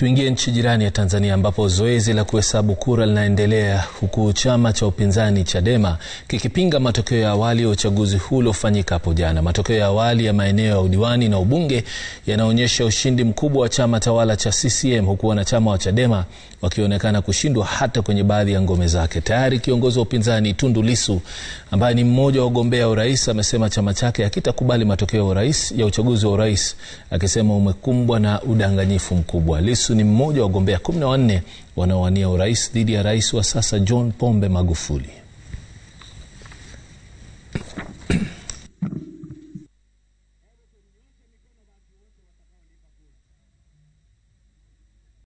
Tuingie nchi jirani ya Tanzania ambapo zoezi la kuhesabu kura linaendelea huku chama cha upinzani Chadema kikipinga matokeo ya awali ya uchaguzi huu uliofanyika hapo jana. Matokeo ya awali ya maeneo ya udiwani na ubunge yanaonyesha ushindi mkubwa wa chama tawala cha CCM huku wanachama wa Chadema wakionekana kushindwa hata kwenye baadhi ya ngome zake. Tayari kiongozi wa upinzani Tundu Lissu ambaye ni mmoja wa wagombea urais amesema chama chake hakitakubali matokeo ya urais ya uchaguzi wa urais, akisema umekumbwa na udanganyifu mkubwa. Lissu ni mmoja wa wagombea kumi na wanne wanaowania urais dhidi ya rais wa sasa John Pombe Magufuli.